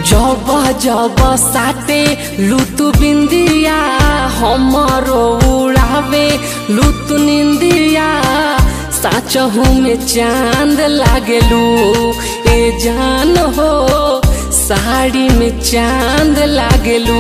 जब जब साटे लुतु बिंदिया हमरो उड़ावे लुतु निंदिया साचहू में चांद लागेलू ए जान हो साड़ी में चांद लागेलू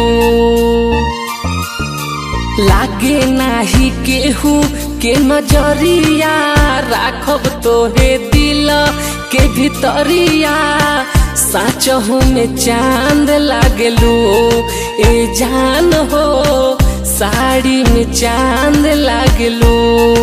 लागे नाही केहू के नजरिया राखब तोहे दिल के भीतरिया साचहू में चांद लागलू ए जान हो साड़ी में चांद लागलू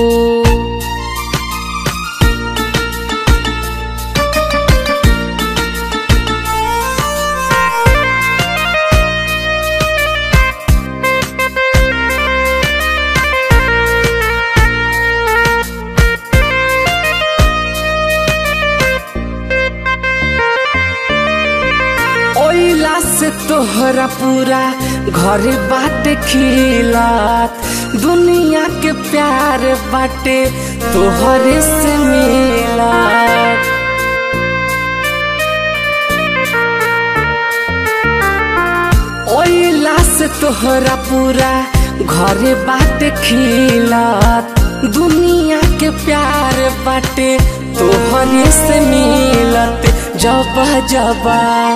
ओइला से तोहरा पूरा घर बाटे खिलात दुनिया के प्यार बाटे तोहरे से मिलात ओइला से तोहरा पूरा घर बाटे खिलात दुनिया के प्यार बाटे तोहरे से मिलत जब जबा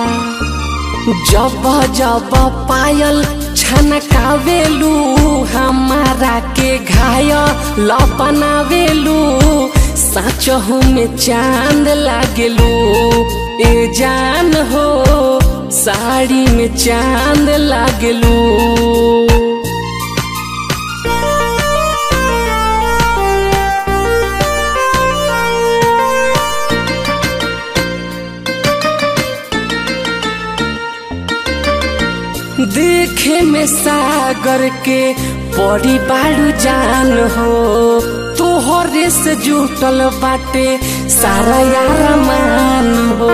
जब जब पायल छनकावेलू हमारा के घायल बनावेलू साचहू में चांद लागेलू ए जान हो साड़ी में चांद लागेलू देखे में सागर के बड़ी बाड़ू जान हो तोहरे से जुटल बाटे सारा यार मान हो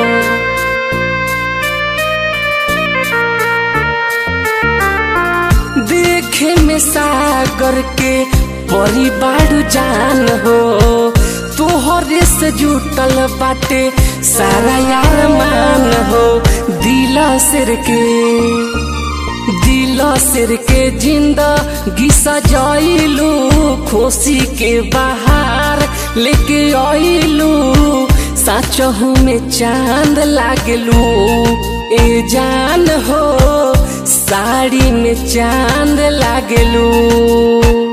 देखे में सागर के बड़ी बाड़ू जान हो तोहरे से जुटल बाटे सारा यार मान हो दिल सिर के दिल सिर के जिंदगी सजाइलू खुशी के बाहर लेके आइलू साचहू में चांद लागलू ए जान हो साड़ी में चांद लागलू